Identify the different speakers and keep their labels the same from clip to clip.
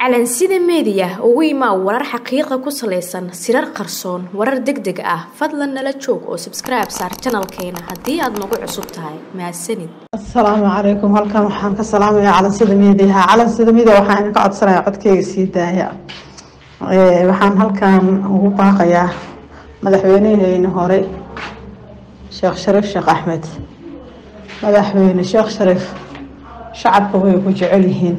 Speaker 1: calansida meediya ugu imaa warar xaqiiqa ku salaysan sirar qarsoon warar deg deg ah fadlan nala joog oo sabskribe saar janalkeena haddii aad nagu cusub tahay mahadsanid
Speaker 2: asalaamu calaykum halkan waxaan ka salaamayaa calansida miidiyaha calansida miidiya waxaan idinka codsanayaa codkeyga sii daaya waxaan halkan ugu baaqayaa madaxweyneheyni hore sheekh shariif sheekh axmed madaxweyne sheekh shariif shacabka way ku jecel yihiin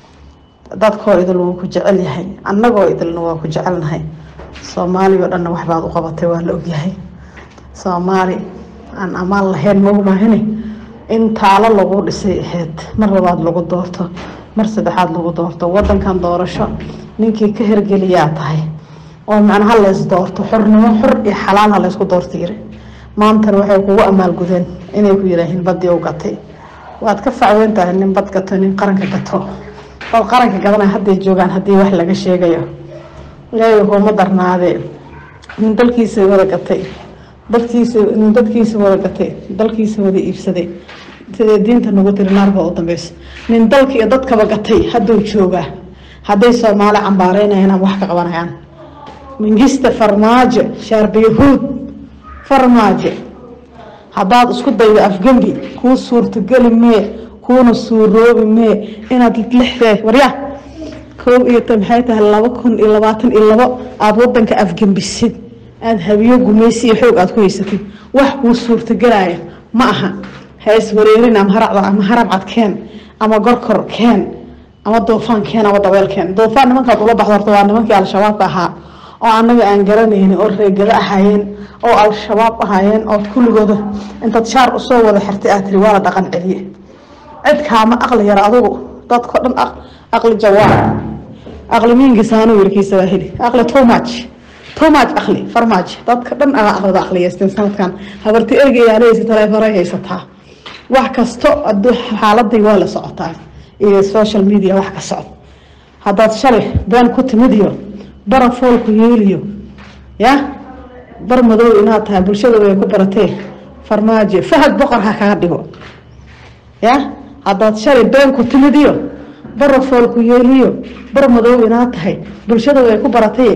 Speaker 2: dadkoo idil wuu ku jecel yahay annagoo idilna waa ku jecelnahay soomaali oo dhanna waxbaad u qabatay waa la ogyahay soomaali aan ammaan lahayn maogmahine in taalo lagu dhisay ahayd mar labaad lagu doorto mar saddexaad lagu doorto wadankan doorasho ninkii ka hergeliyaa tahay oo macnaha lays doorto xornimo xor iyo xalaal ha laysku doorto yiri maantana waxay kugu amaalgudeen inay ku yiraahiin badii u gatay waad ka facweyn tahay nin bad gato nin qaranka gato oo qaranka gadana hadday joogaan haddii wax laga sheegayo ilaahay kuma darnaadee nin dalkiisa wada gatay dadkiisa nin dadkiisa wada gatay dalkiisa wada iibsaday sidee diinta nagu tiri naarba u dambeyso nin dalka iyo dadkaba gatay hadduu joogaa hadday soomaali cambaareynayaan ama wax ka qabanayaan mingista farmaajo shaarbiyahuud farmaajo haddaad isku daydo afgembi kuu suurtogeli mee kuuna suuroobi mee inaad lixdee warya koob iyo ta maxay tahay laba kun iyo labaatan iyo labo aada wadanka afgembisid aada habiyo gumeysi iyo xoog aada ku haysatid wax kuu suurtagelaya ma aha ha iswareerin ama haracda ama harabcad keen ama gorkor keen ama duufaan keen ama dabeel keen duufaan nimankaad ula baxdo horta waa nimankii al-shabaabka ahaa oo anaga aan garanayni oo reegada ahaayeen oo al-shabaab ahaayeen oo kulligooda intaad shaar usoo wada xirtay aad tiri waa la dhaqan celiye cid kaama aqli yara adugu dadko dhan aqli jawaab aqli miingisaanu yiri kiisa waa heli aqli too much too much aqli farmaajo dadka dhan aga aqlida aqliyeysteen sanadkan habarti ergayaaleysa taleefanay haysataa wax kasto aduu xaaladii waa la socotaa iyo social media wax ka socdo haddaad shalay been ku timid iyo bara foolku yeeliyo ya bar madow inaad tahay bulshada way ku baratee farmaajo fahad boqor ha kaga dhigo ya haddaad shalay been ku timid iyo bara foolku yeeliyo bar madow inaad tahay bulshada way ku baratay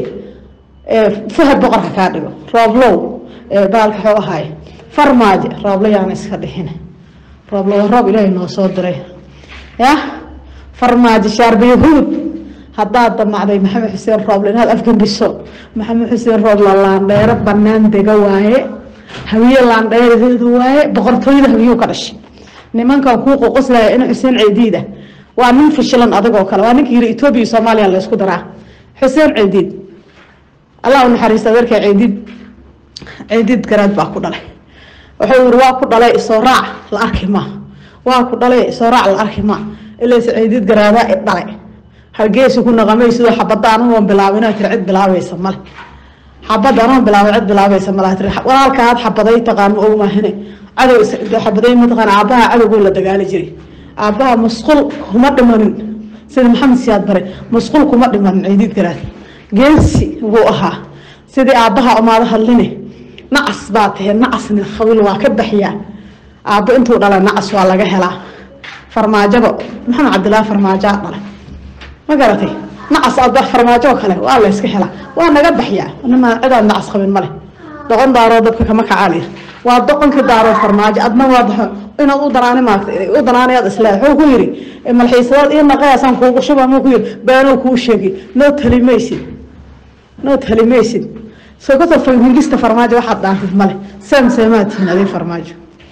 Speaker 2: fahad boqor ha kaa dhigo rooblow baalka xoo ahaay farmaajo rooblo yaana iska dhixin rooblo waa roob ilaahay noo soo diray ya farmaajo shaarbiyahuud haddaad damacday maxamed xuseen rooble inaad afgembiso maxamed xuseen rooble laandheero banaan dega waaye hawiye laandheeradeeda waaye boqortooyada hawiyuu ka dhashay nimankan kuu qoqoslaya in xuseen ceediida waa nin fishilan adigoo kale waa ninka yiri etoobiya iyo soomaaliya laysku daraa xuseen ceediid allah u naxariista adeerka ceediid ceediid garaad baa ku dhalay wuxuu yiri waa ku dhalay isoo raac la arki ma waa ku dhalay isoo raac la arki ma ilaase ceediid garaadaa i dhalay hargeysa ku naqamay sidoo xabada anagoon bilaabin tiri cid bilaabaysa male xabada anagoon bilaabay cid bilaabaysa male tiri walaalkaad xabaday taqaan ma ogmahine cadow xabaday mataqaan aabbaha cadowgoo la dagaali jiray aabbaha musqul kuma dhimanin sida maxamed siyaad bare musqul kuma dhimanin ciidiid garaad geesi buu ahaa sidii aabbaha umaada hadline nacas baa tahe nacasna qabiil waa ka baxyaa aabbo intuu dhala nacas waa laga helaa farmaajaba maxamed cabdilaahi farmaajaa dhalay ma garatay nacas aad farmaajo oo kale waa la yska helaa waa naga baxyaa nima cidaad nacas qabin male doqon daaroo dadka kama kacaaliya waa doqonka daaroo farmaajo adna waa inaad u danaani maarta u danaanayaad isle wuxuu ku yiri malxiisadaad ii naqayaasaan kuugu shuba muu ku yiri beenuu kuu sheegi noo talimaysid noo talimaysid soo kasoo fangista farmaajo waxaad dhaantid male seem seemaatihin adii farmaajo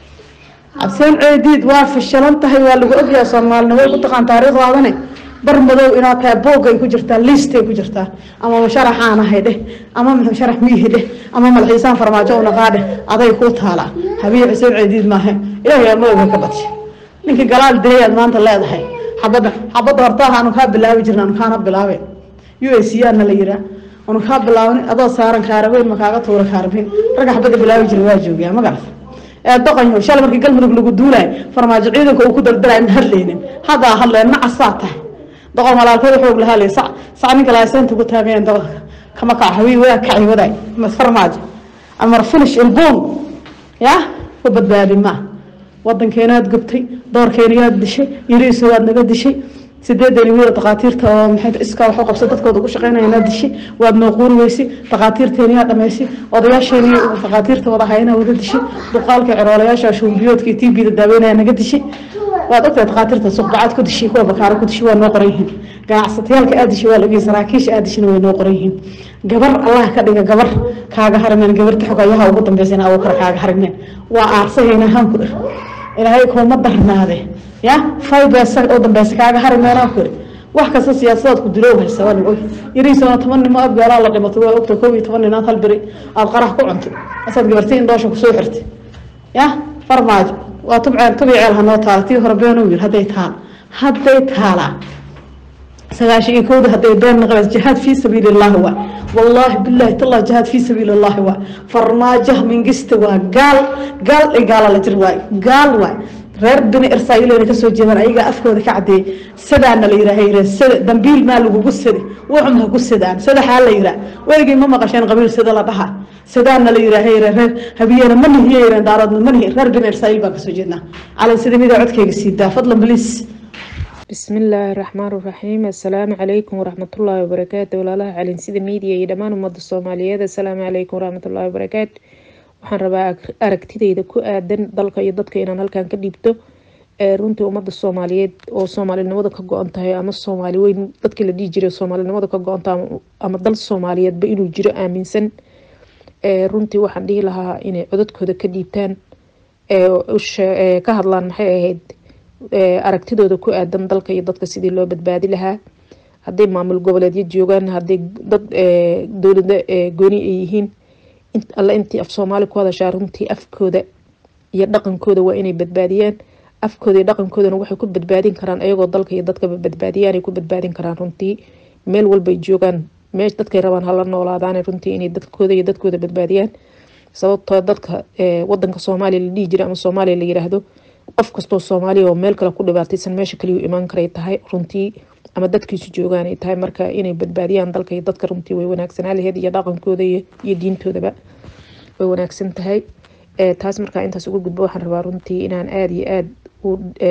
Speaker 2: cabseen ceediid waa fishalan tahay waa lagu ogyahay soomaalina way ku taqaan taariikhdaadane bar madow inaad tahay boogay ku jirtaa liistay ku jirtaa ama musharaxaan ahay dheh ama musharax miihi dheh ama malxiisaan farmaajo unaqaa dheh aday kuu taalaa habiye xuseen ceediid maahe ilaahay amooga ka badsha ninkii galaal dilayaad maanta leedahay xabadda xabadda hortaaha anu kaa bilaabi jirna anu kaana bilaaben u a c ana la yiraa anu kaa bilaabni adoo saaran kaarabeyn ma kaaga tuura kaarabeyn ragga xabadda bilaabi jira waa joogaa ma garat ee doqonyo shalay markii galmudug lagu duulayo farmaajo ciidanka uu ku daldalay ma hadlaynin haddaa hadleen nacasaa tahay doqon walaalkeed xoog lahaa le sac sac ninka laaseenta ku taageen doqonka kama kaco hawii wadaag kaci wadaag ma farmaajo amar finish ilbuun ya ku badbaadi maa wadankeenaad gubtay doorkeenayaad dishay yariiso waad naga dishay sideedan wiil dhaqaatiirta oo maxay iskaa wax u qabsa dadkooda ugu shaqeynaya inaad dishi waad nooquuri weysi dhaqaatiirteeni yaa dhamaysi odayaasheeni dhaqaatiirta wada hayna wada dishi duqaalka ciroolayaasha shuumbiyoodka iyo tbda daaweynaya naga dishi waad ogtahay dhaqaatiirta suqbacad ku dishi kuwa bakaaro ku dishi waa noo qoran yihiin ganacsatayaalka aad dishi waa la ogyahay saraakiisha aad dishina way noo qoran yihiin gabar allah ka dhiga gabar kaaga harimeen gabarta xogayaha ugu dambeysana abu kale kaaga harimeen waa aarsahayna hanku dhir ilaahay kuma darnaade ya faybesa oo dambeysa kaaga harimeenaa ku iri wax kasta siyaasadaad ku diloow haysa waa lagu og yariisana toban nimo abgaalaa la dhimatay waa ogta koob iyo toban ninaad hal beri aada qarax ku cuntay asaad gabartay in doosha kusoo xirtay ya farmaajo waa tubceel tubi ceel hanoo taala tii hore beenuu yiri hadday taal hadday taalaa sagaashan iyo kowda hadday been naqabeys jihaad fii sabiili illaahi waa wallaahi bilaahi tallah jihaad fii sabiili illaahi waa farmaajo mingista waa gaal gaal ay gaala la jir waay gaal waay reer bini irsaayileyna kasoo jeedaan ayagaa afkooda ka cadeeyey sadaana la yiraah sada dambiil maa lagugu sadi wuxum ha ku sadaan sadaxaa la yiraa weligii ma maqasheen qabiil sida la dhaha sadaana la yiraah reer habiyena ma nihiye yireen daaroodna ma nihi reer bini irsaayil baan kasoo jeednaa calan sida mida codkayga siidaa fadlan bliis
Speaker 3: bismillaahi raxmaan raxiim assalaamu calaykum waraxmatullaahi wabarakaatu walaalaha calinsida miidiya iyo dhammaan ummadda soomaaliyeed assalaamu calaykum waraxmatullaahi wabarakaatu waxaan rabaa aragtideyda ku aadan dalka iyo dadka inaan halkan ka dhiibto runtii ummadda soomaaliyeed oo soomaalinimada ka go-an tahay ama soomaali weyn dadkii la dhihi jiray soomaalinimada ka go-an tahay ama dal soomaaliyeedba inuu jiro aaminsan runtii waxaan dhihi lahaa inay codadkooda ka dhiibtaan ka hadlaan maxay ahayd aragtidooda ku aadan dalka iyo dadka sidii loo badbaadi lahaa hadday maamul goboleedyo joogaan hadday dad dowlada gooni ay yihiin alle intii af soomaali ku hadashaa runtii afkooda iyo dhaqankooda waa inay badbaadiyaan afkooda iyo dhaqankoodana waxay ku badbaadin karaan ayagoo dalka iyo dadkaba badbaadiyaan ay ku badbaadin karaan runtii meel walbay joogaan meesh dadkay rabaan hala noolaadaan runtii inay dadkooda iyo dadkooda badbaadiyaan sababtoo dadka wadanka soomaaliya la dhihi jira ama soomaaliya la yiraahdo qof kastoo soomaaliya oo meel kale ku dhibaataysan meesha kaliyu imaan karay tahay runtii ama dadkiisu joogaan ay tahay marka inay badbaadiyaan dalka iyo dadka runtii way wanaagsanaa laheyd iyo dhaqankooda iyo diintoodaba way wanaagsan tahay taas markaa intaas uga gudbo waxaan rabaa runtii inaan aada iyo aada u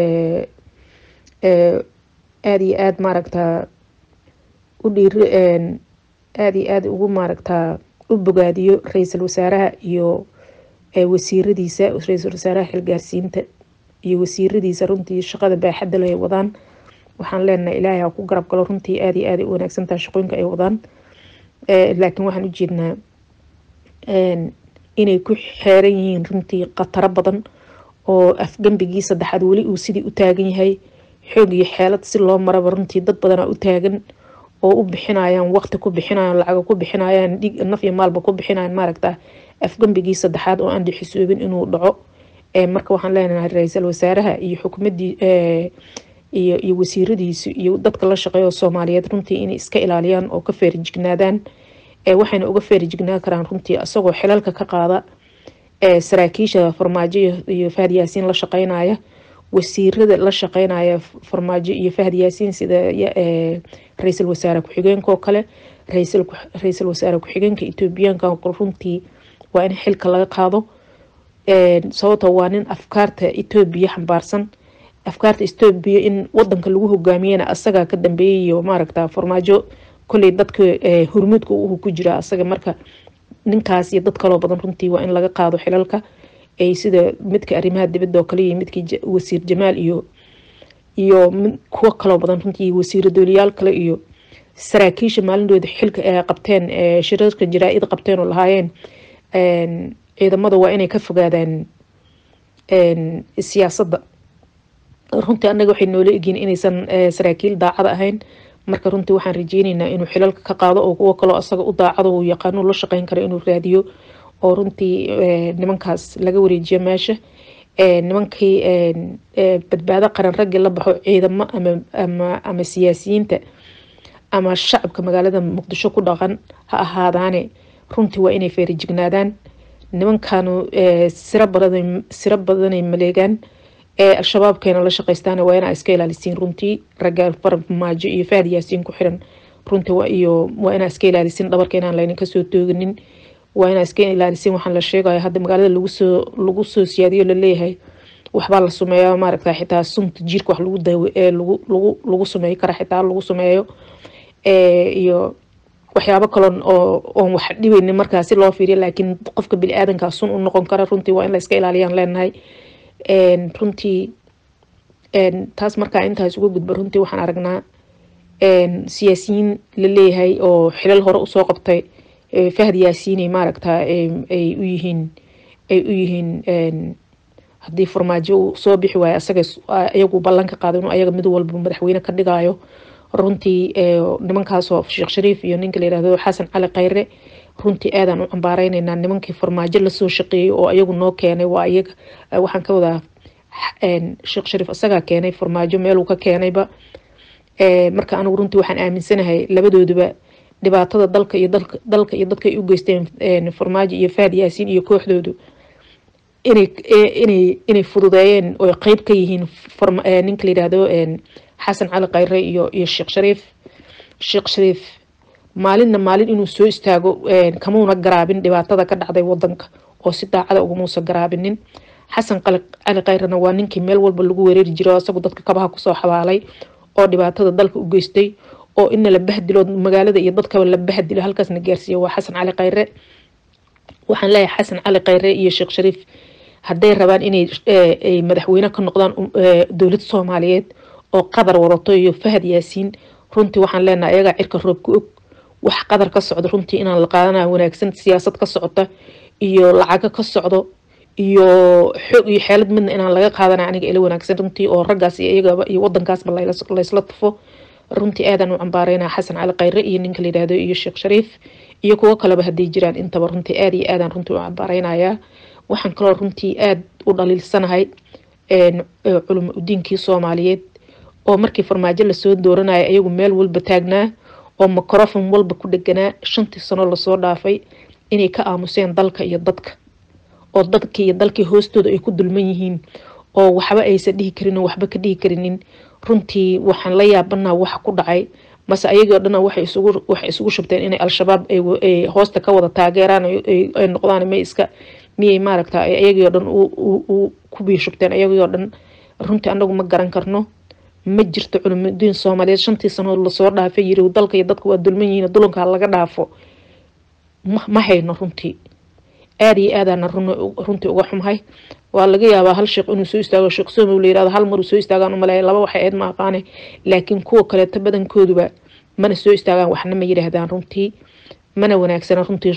Speaker 3: aada iyo aada maaragtaa u dhiir aada iyo aada ugu maaragtaa u bogaadiyo ra-iisul wasaaraha iyo wasiiradiisa ra-iisul wasaaraha xilgaarsiinta iyo wasiiradiisa runtii shaqada baaxadda leh ay wadaan waxaan leenahay ilaahay ha ku garab galo runtii aada iyo aada u wanaagsantaha shaqooyinka ay wadaan laakiin waxaan ujeednaa inay ku xeeran yihiin runtii khataro badan oo afgambigii saddexaad weli uu sidii u taagan yahay xoog iyo xeelad si loo maraba runtii dad badanaa u taagan oo u bixinayaan waqti ku bixinayaan lacago ku bixinayaan dhig naf iyo maalba ku bixinayaan maaragta afgambigii saddexaad oo aan dhixisuubin inuu dhaco marka waxaan leenahay ra-iisul wasaaraha iyo xukuumadii iyo iyo wasiiradiisu iyo dadka la shaqeeya oo soomaaliyeed runtii inay iska ilaaliyaan oo ka feerijignaadaan waxayna uga feerijignaan karaan runtii isagoo xilalka ka qaada saraakiisha farmaajo iyo fahad yaasiin la shaqeynaya wasiirada la shaqeynaya farmaajo iyo fahad yaasiin sida ra-iisul wasaare ku-xigeenka oo kale ra-iisul wasaare ku-xigeenka etoobiyaanka runtii waa in xilka laga qaado sababto waa nin afkaarta etoobiya xambaarsan afkaarta etoobiya in wadanka lagu hogaamiyana asagaa ka dambeeyay iyo maaragta farmaajo koley dadka hurmuudka uu ku jira asaga marka ninkaas iyo dad kaloo badan runtii waa in laga qaado xilalka ay sida midka arrimaha dibadda oo kale iyo midkii wasiir jamaal iyo iyo kuwo kaloo badan runtii wasiiro dooliyaal kale iyo saraakiisha maalindooda xilka ay qabteen shirarka jaraa-id qabteen oo lahaayeen ciidamada waa inay ka fogaadaan siyaasadda runtii anaga waxay noola egyiin inaysan saraakiil daacada ahayn marka runtii waxaan rajeyneynaa inuu xilalka ka qaado oo kuwo kaloo asaga u daacado uu yaqaano la shaqeyn karo inuu raadiyo oo runtii nimankaas laga wareejiyo meesha nimankii badbaado qaran raggii la baxo ciidamo ama ama siyaasiyiinta ama shacabka magaalada muqdisho ku dhaqan ha ahaadaane runtii waa inay feerijignaadaan nimankanu siro badan siro badanay maleegaan al-shabaabkeena la shaqeystaan waa inaa iska ilaalisiin runtii ragga farmaajo iyo fahad yaasiin ku xiran runtii iyo waa inaa iska ilaalisiin dhabarka inaan laynin kasoo tooginin waa inaa iska ilaalisiin waxaan la sheegaya hadda magaalada lagusoo lagu soo siyaadiyo laleeyahay waxbaa la sumeeya maaragta xitaa sunta jiirka wax lagu daawe lagu lagu lagu sumeeyi kara xitaa lagu sumeeyo iyo waxyaabo kaloon oo oon wax dhibaynin markaa si loo fiiriyo laakiin qofka bini aadankaa sun u noqon kara runtii waa in la iska ilaaliyaan leenahay runtii taas markaa intaas uga gudba runtii waxaan aragnaa siyaasiyiin la leeyahay oo xilal hore usoo qabtay fahad yaasiinay maaragta ay u yihiin ay u yihiin haddii farmaajo uu soo bixi waayo asaga iyagu ballanka qaado inuu ayaga mid walba madaxweyne ka dhigayo runtii nimankaasoo sheekh shariif iyo ninka la yirahdo xasan cali khayre runtii aadaan u cambaareynayna nimankii farmaajo lasoo shaqeeyey oo ayagu noo keenay waa iyaga waxaan ka wadaa sheekh shariif asagaa keenay farmaajo meeluu ka keenayba marka anigu runtii waxaan aaminsanahay labadooduba dhibaatada dalka iyo dalka iyo dadka ay u geysteen farmaajo iyo fahad yaasiin iyo kooxdoodu inay inay inay fududeeyeen oo qeyb ka yihiin ninka la yidhaahdo xasan cali khayre iyo iyo sheekh shariif sheekh shariif maalinna maalin inuu soo istaago kamuuna garaabin dhibaatada ka dhacday wadanka oo si daacada ugamuusa garaabinin xasan cali khayrena waa ninkii meel walba lagu weerari jiro isagu dadka kabaha kusoo xabaalay oo dhibaatada dalka u geystay oo ina la bahdilo magaalada iyo dadkaba la bahdilo halkaasna gaarsiiya waa xasan cali khayre waxaan leeyahay xasan cali khayre iyo sheekh shariif hadday rabaan inay madaxweyne ka noqdaan dowlad soomaaliyeed oo qadar wadato iyo fahad yaasiin runtii waxaan leenahay ayagaa cirka roob ku og wax qadar ka socdo runtii inaan la qaadana wanaagsan siyaasad ka socota iyo lacago ka socdo iyo xoog iyo xeelad midna inaan laga qaadana aniga ila wanaagsan runtii oo raggaas iyo iyagaba iyo wadankaasba laysla tufo runtii aadaan u cambaareynaa xasan cali khayre iyo ninka la yidhaahdo iyo sheekh shariif iyo kuwo kaleba hadday jiraan intaba runtii aada iyo aadaan runtii u cambaareynaya waxaan kaloo runtii aada u dhaliilsanahay culimo udiinkii soomaaliyeed oo markii farmaajo lasoo dooranaya ayagu meel walba taagnaa oo microfon walba ku dheganaa shantii sano lasoo dhaafay inay ka aamuseen dalka iyo dadka oo dadkii iyo dalkii hoostooda ay ku dulman yihiin oo waxba aysan dhihi karin oo waxba ka dhihi karinin runtii waxaan la yaabanaa waxa ku dhacay mase ayagoo dhan waxay isugu waxay isugu shubteen inay al-shabaab ay hoosta ka wada taageeraan ay noqdaan may iska miyay maaragta ayagii oo dhan ku biishubteen ayagii oo dhan runtii anagu ma garan karno ma jirto culumudiin soomaaliyeed shantii sanood lasoo dhaafay yiri dalka iyo dadka waa dulman yihiin dulankaa laga dhaafo ma hayno runtii aada iyo aadaana runtii uga xumhay waa laga yaabaa hal sheekh inuu soo istaago sheekh somow la yirahdo hal maruu soo istaagaan umaleeya laba waxay ayd ma aqaane laakiin kuwa kaleeto badankooduba mana soo istaagaan waxna ma yidhaahdaan runtii mana wanaagsana runtii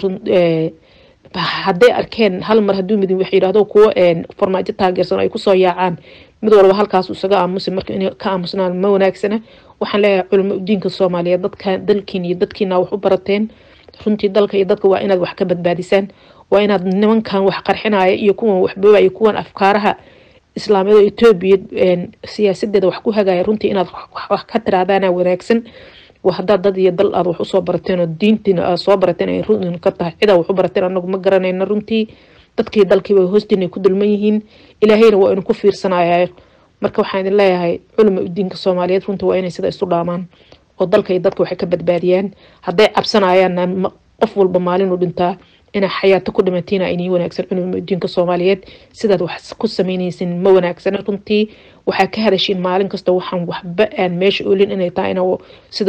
Speaker 3: hadday arkeen hal mar hadduu midin wax yidhaahdo kuwo farmaajo taageersan ay kusoo yaacaan mid walba halkaas isaga aamusa marka inay ka aamusnaan ma wanaagsana waxaan leeyahay culimo udiinka soomaaliyeed dadka dalkiin iyo dadkiina wax u barateen runtii dalka iyo dadka waa inaad wax ka badbaadisaan waa inaad nimankan wax qarxinaya iyo kuwan waxboobaya kuwan afkaaraha islaamiyada etoobiya siyaasadeeda wax ku hagaya runtii inaad wax ka tiraadaana wanaagsan haddaad dad iyo dal aad wax usoo barateen oo diintiina aad soo barateen ay run ka tahay cidaa wax u barateen anagu ma garanayna runtii dadkii dalkiiba hoostiina ku dulman yihiin ilaahayna waa inu ku fiirsanaya marka waxaan idin leeyahay culima udiinka soomaaliyeed runtii waa inay sida isu dhaamaan oo dalka iyo dadka waxay ka badbaadiyaan hadday cabsanayaanna qof walba maalin u dhintaa inaa xayaato ku dhimantiina inii wanaagsan culima udiinka soomaaliyeed sidaad wax ku sameynaysin ma wanaagsana runtii waxaa ka hadashiin maalin kasta waxaan waxba aan meesha oolin inay tahay in sida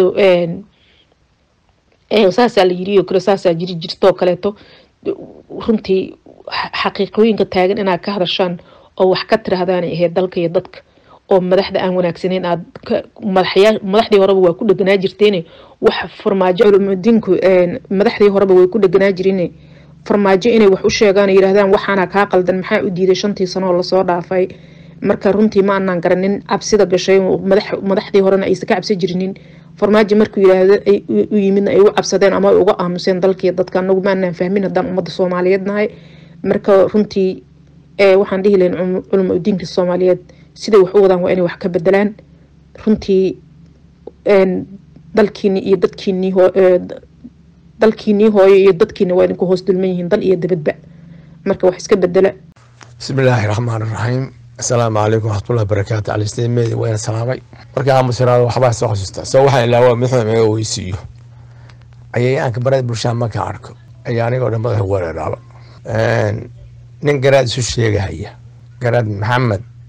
Speaker 3: saasaa la yiri kale saasaa jiri jirtoo kaleeto runtii xaqiiqooyinka taagan inaad ka hadashaan oo wax ka tiraahdaanay ahayd dalka iyo dadka oo madaxda aan wanaagsaneyn aad madaxdii horeba waa ku dheganaa jirteen wax farmaajo culumudiinku madaxdii horeba way ku dheganaa jireen farmaajo inay wax u sheegaan yiraahdaan waxaana kaa qaldan maxaa u diiday shantii sano oo lasoo dhaafay marka runtii ma anaan garanin cabsida gashay madaxdii horena aysan ka cabsi jirinin farmaajo markuu yiraahdo u yimidna ay u cabsadeen ama ay uga aamuseen dalkii dadka anagu ma anaan fahmin haddaan ummadda soomaaliyeed nahay marka runtii waxaan dhihi lahayn culimo udiinka soomaaliyeed siday wax u wadaan waa inay wax ka bedelaan runtii dalkiini iyo dadkiinii dalkiinii hooyo iyo dadkiina waa idinku hoos dulman yihiin dal iyo dabadba marka wax iska bedela
Speaker 4: bismi illaahi raxmaan iraxiim assalaamu calaykum waraxmatullahi barakaatu calisteemeedi wayna salaamay markii aamusiraado waxbaa soo xasuusta soo waxaan ilaa waa madaxda maga weysiiyo cayayaanka barada bulshada markaan arko ayaa anigoo dhan madaxa weeraraaba nin garaad isu sheegahaya garaad maxamed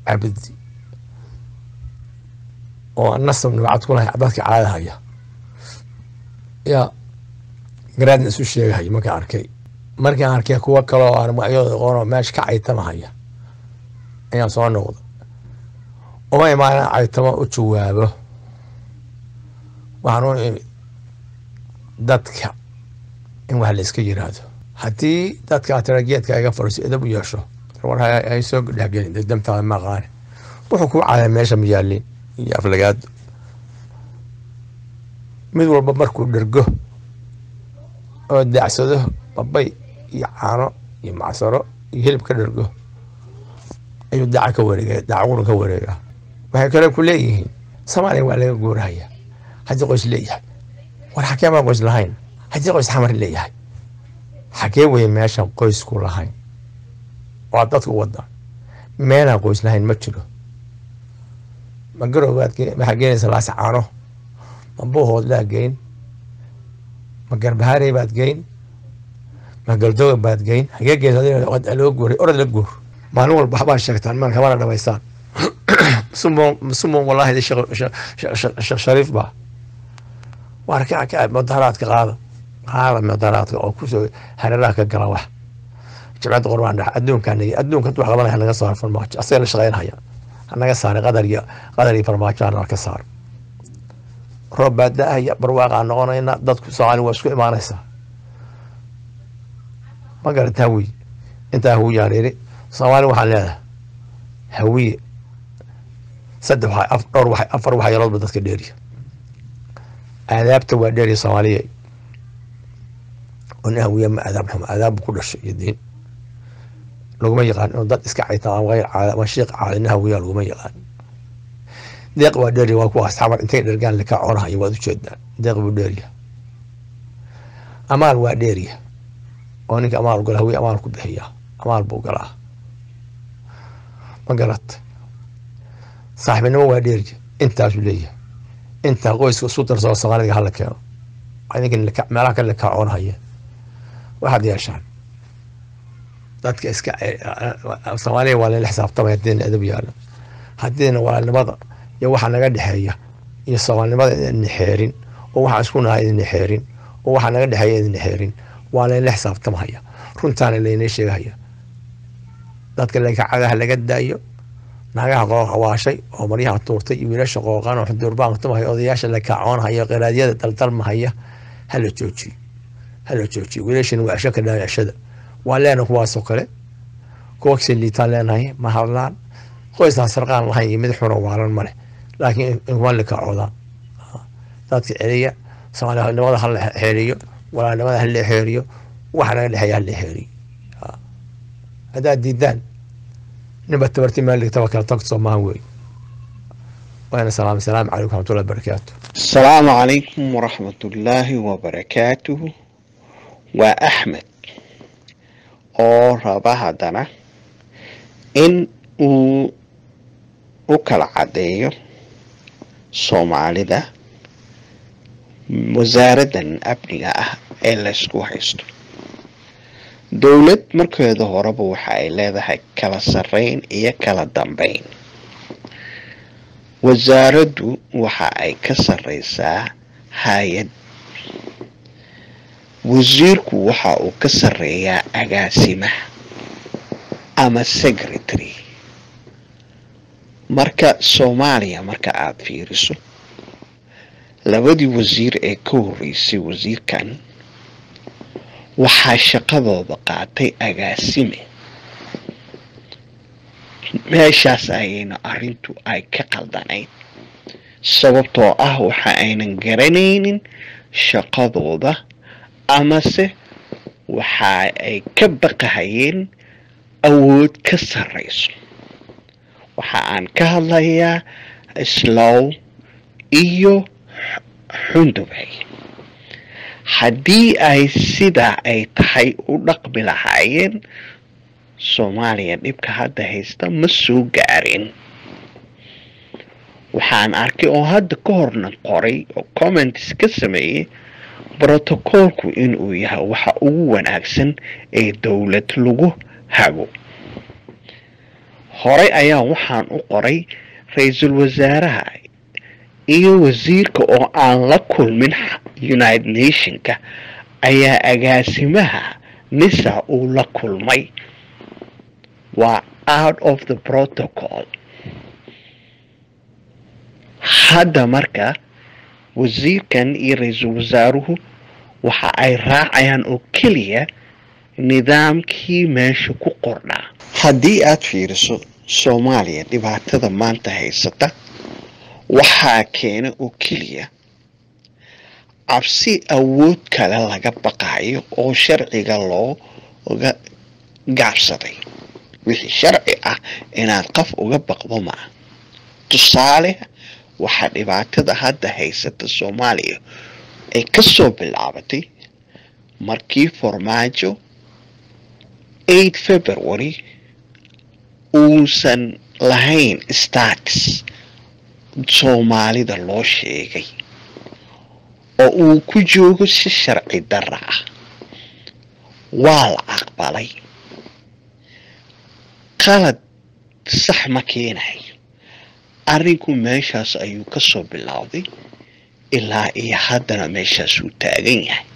Speaker 4: cabdi oo nasab nabacad ku lahay dadka caada haya yaa garaadna isu sheegahaya markaan arkay markaan arkay kuwo kale oo aan magacyadooda aqoon oo meesha ka caytama haya ayaan soo noqda uma imaanan caytamo u jawaabo waxaan u imid dadka in wax la iska yiraahdo haddii dadka tarageedka iga fadhiiso edab u yeesho war ay soo dhexgelin dee damtaada ma aqaane wuxuu kuu cadaa meesha ma yaalin iyo aflagaado mid walba markuu dhergo oo daacsado babay iyo caano iyo macsaro iyo hilib ka dhergo ayuu daaca ka wareega daacaquna ka wareegaa waxay kale ku leeyihiin soomaaliya waa laga guurahaya haddii qoys leeyahay war xakee baan qoys lahayn haddii qoys xamar leeyahay xakee weye meeshaan qoysku lahayn waa dadku wada meelaan qoys lahayn ma jiro ma garowbaad waxaa geenaysa laas caano ma buuhoodlaa geyn ma garbahaarey baad geyn ma galdoga baad geyn hagee geysa loo guuray orod la guur maalin walba waxbaa sheegtaan maan kamana dhamaystaan sumon wallahi sheekh shariif baa waar ka ka mudaharaadka qaada qaada mudaharaadka oo kusoo hareeraha ka gala wax jimcadda qorbaan dhex adduunkaan adduunka wax qabanaya naga saaro farmaajo asaga la shaqeynaya hanaga saaray qadar iyo qadar iyo farmaajo hana ka saaro roob baa da-aya barwaaqaa noqonayna dadku soomaali waa isku imaanaysaa ma garata hawiye intaa hawiyaan iri soomaali waxaan leedahay hawiye saddex waxa dhowr waxa afar waxa yaloodba dadka dheeriya aadaabta waa dheeriya soomaaliya oo nin hawiye ma aadaab xumo aadaab ku dhashay iyo diin laguma yaqaan inuu dad iska cayta ama hayr caada ama shiiq caada nin hawiya laguma yaqaan deeq waa dheeriya waa kuwaas xamar intay dhergaan laka conahayo waad ujeedaan deeq buu dheeriya amaal waa dheeriya oo ninka amaal gala hawiye amaal ku bixiya amaal buu galaa ma garat saaxibinimo waa dheeriya intaasuu leeyahay intaa qoyska isu darsado soomaaliga hala keeno idinka meelaha kale laka coonahaya waxaad yeeshaan dadka iska soomaaliya waa layla xisaabtamaya haddiina adab yaalo haddiina walaalnimada iyo waxa naga dhexeeya iyo soomaalinimada idina xeerin oo waxaan isku nahay idina xeerin oo waxa naga dhexeeya idina xeerin waa layla xisaabtamahaya runtaana laynay sheegahaya dadka lagacagaha laga daayo naagaha qooqawaashay oo maryaha tuurtay iyo wiilasha qooqan oo xuduurbaan tumahaya odayaasha la kaacoonhaya qiraadyada daldalmahaya hala joojiyo hala joojiyo wiilashana waa cesho ka dhaa ceshada waa leena kuwaasoo kale kuwa liitaan leenahay ma hadlaan qoysaan sarqaan lahayn iyo mid xuna waalan male laakiin inkuman likacoodaan dadka celiya soomaalinimada hala xeeriyo walaalnimada hala xeeriyo waxa naga dhexeeya hala xeeriyo haddaad diidaan ninba tabarti maaligtaba kala tagto soomahan wey waana salaam asalaamu calaykum raxmatullahi barakaatu
Speaker 5: asalaamu calaykum waraxmatullaahi wabarakaatuhu waa axmed oo raba haddana in uu u kala caddeeyo soomaalida wasaaraddan amniga ah ee laysku haysto dowlad markeeda horeba waxa ay leedahay kala sarreyn iyo kala dambeyn wasaaraddu waxa ay ka sarreysaa hay-ad wasiirku waxa uu ka sarreeyaa agaasimaha ama secretary marka soomaaliya marka aada fiiriso labadii wasiir ee ka horreysay wasiirkan waxaa shaqadooda qaatay agaasime meeshaas ayayna arrintu ay ka qaldanayd sababtoo ah waxa aynan garanaynin shaqadooda amase waxa ay ka baqahayeen awood ka sarreyso waxa aan ka hadlayaa slow iyo xundubay haddii ay sidaa ay tahay u dhaqmi lahaayeen soomaaliya dhibka hadda haysta ma soo gaarin waxaan arkay oo hadda ka horna qoray oo comments ka sameeyey brotocoolku inuu yahay waxa ugu wanaagsan ee dowlad lagu hago horey ayaa waxaan u qoray ra-iisul wasaaraha iyo wasiirka oo aan la kulmin united nationka ayaa agaasimaha nisa uu la kulmay waa out of the protocol hadda marka wasiirkan iyo ra-iisul wasaaruhu waxa ay raacayaan oo keliya nidaamkii meesha ku qornaa haddii aad fiiriso soomaaliya dhibaatada maanta haysata waxaa keena oo keliya cabsi awood kale laga baqayo oo sharciga looga gaabsaday wixii sharci ah inaad qof uga baqdo maa tusaale waxaa dhibaatada hadda haysata soomaaliya ay kasoo bilaabatay markii farmaajo eight february uusan lahayn status soomaalida loo sheegay oo uu ku joogo si sharci dara ah waa la aqbalay qalad sax ma keenayo arrinku meeshaas ayuu kasoo bilowday ilaa iyo haddana meeshaasuu taagan yahay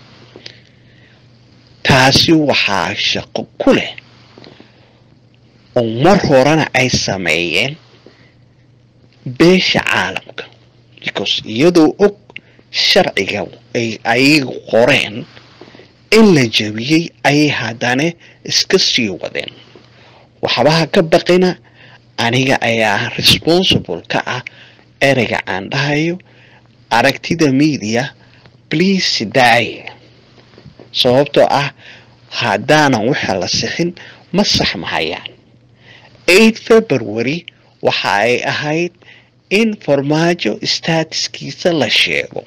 Speaker 5: taasi waxaa shaqo ku leh oo mar horena ay sameeyeen beesha caalamka because iyadoo og sharciga ay ayagu qoreen in la jabiyey ayay haddana iska sii wadeen waxbaha ka baqina aniga ayaa responsible ka ah ereyga aan dhahayo aragtida media please daaye sababtoo ah haddaanan waxa la sixin ma saxmahayaan eight february waxa ay ahayd in farmaajo statuskiisa la sheego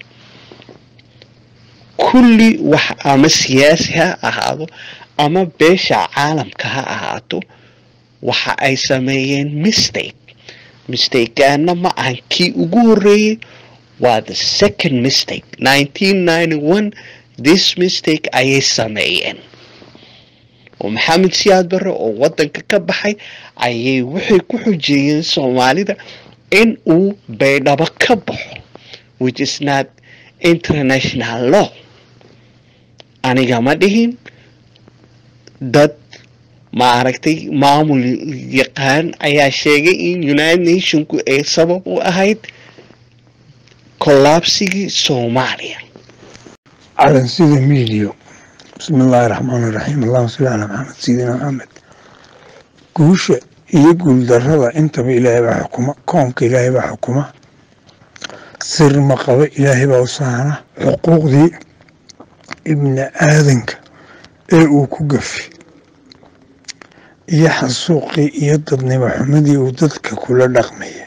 Speaker 5: kulli wax ama siyaasi ha ahaado ama beesha caalamka ha ahaato waxa ay sameeyeen mistake mistakena ma ahan kii ugu horeeyey waa the second mistake nineteen ninety one this mistake ayay sameeyeen oo maxamed siyaad barre oo wadanka ka baxay ayay waxay ku xujeeyeen soomaalida in uu baydhabo ka baxo which is not international law aniga ma dhihin dad maaragtay maamul yaqaan ayaa sheegay in united nationku ay sabab u ahayd kollaabsigii soomaaliya
Speaker 6: على سيدي ميديو بسم الله الرحمن الرحيم اللهم صل على محمد سيدنا محمد guusha iyo guuldarrada intaba ilaahay baa xukuma koonka ilaahay baa xukuma sir ma qaba ilaahay baa u sahana xuquuqdii ibni aadanka ee uu ku gafi iyo xasuuqii iyo dadnimo xumadii uu dadka kula dhaqmaya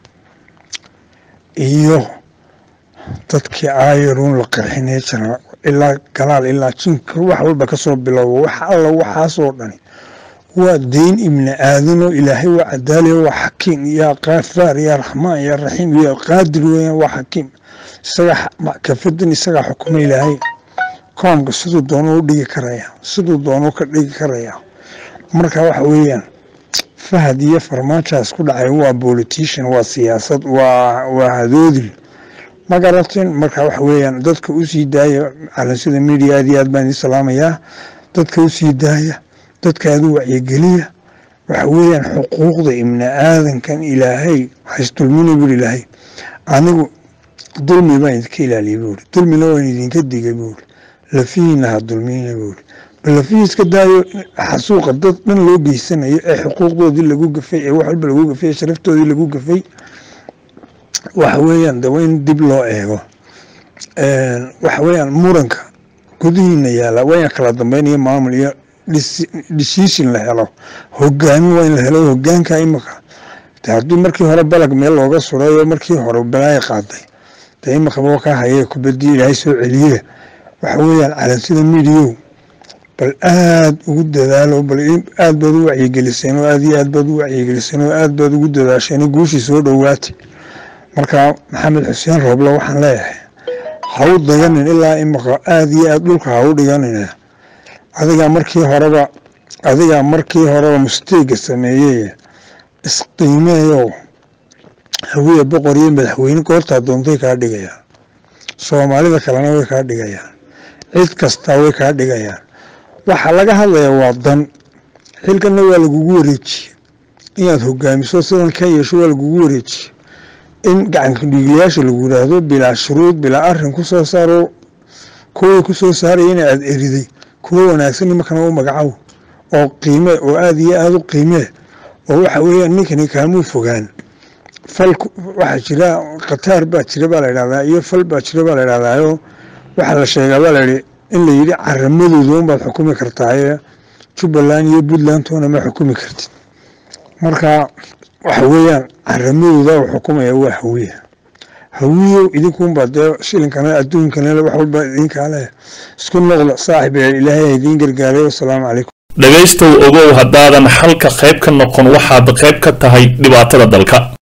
Speaker 6: iyo dadkii aayaruun la qarxinay jira ilaa galaal ilaa jinka wax walba kasoo bilowba wax alla waxaasoo dhani waa deyn ibni aadanoo ilaahay waa cadaaliya waa xakiim yaa kaafaar yaa raxmaan yaa raxiim yaa qaadir weeyaan waa xakiim isagaa kafadan isagaa xukuma ilaahay koonka siduu doonuu u dhigi karaya siduu doonuu ka dhigi karaya marka waxa weeyaan fahad iyo farmaajaas ku dhacay waa politician waa siyaasad waa waa hadoodil ma garatin marka waxa weeyaan dadka usii daaya calansida media aad iyo aad baan idin salaamayaa dadka usii daaya dadka aad u wacyigeliya waxa weeyaan xuquuqda ibni aadankan ilaahay haysdulmina buuri ilaahay anigu dulmi baan idinka ilaaliyay buuri dulmina waan idinka digay buuri lafihiina ha dulmina buuri bal lafihii iska daayo xasuuqa dad dhan loo geysanayo ee xuquuqdoodii lagu gafay ee wax walba lagu gafay ee sharaftoodii lagu gafay waxa weeyaan de waa in dib loo eego waxa weeyaan muranka gudihiina yaala waa in kala dambeynaya maamul iyo decision la helo hogaamin waa in la helo hogaanka imika de haddii markii hore balag meel looga surayo markii hore balaaya qaaday de imikaba ka hayay kubadii ilaahay soo celiye waxa weeyaan calansida midiyow bal aad ugu dadaalo bal aad baad u wacyigeliseen oo aad iyo aad baad u wacyigeliseen oo aad baad ugu dadaasheen guushii soo dhowaatay marka maxamed xuseen rooble waxaan leeyahay ha u daganin ilaa imika aad iyo aad dhulka ha u dhiganin adigaa markii horeba adigaa markii horeba musteega sameeyey isqiimeeyo hawiye boqor iyo madaxweyne goortaa doontay kaa dhigayaan soomaalida kalena way kaa dhigayaan cid kastaa way kaa dhigayaan waxaa laga hadlayaa waa dan xilkanna waa lagugu wareejiye inaad hogaamiso sidan ka yeesho waa lagugu wareejiye in gacanka dhiiglayaasha lagu yidhaahdo bilaa shuruud bilaa arin ku soo saaro kuwii ku soo saaraya in aad eriday kuwo wanaagsan nimankana u magacow oo qiime oo aada iyo aada u qiimee oo waxa weeyaan ninkani kaamuu fogaan fal waxaa jira khataar baa jira baa la yidhahdaa iyo fal baa jira baa la yidhahdaayo waxaa la sheegaa baa layidhi in la yidhi caramadooda unbaad xukumi kartaaye jubbaland iyo puntland toona ma xukumi kartid marka waxa weeyaan caramadooda u xukumaya waa hawiya hawiyow idinkunbaa dee shilinkana adduunkana wax walba idinkaa leh isku noqda saaxib ee ilaahay idiin gargaaray wasalaamu calaykum
Speaker 7: dhegaystow ogow haddaadan xalka qayb ka noqon waxaad qayb ka tahay dhibaatada dalka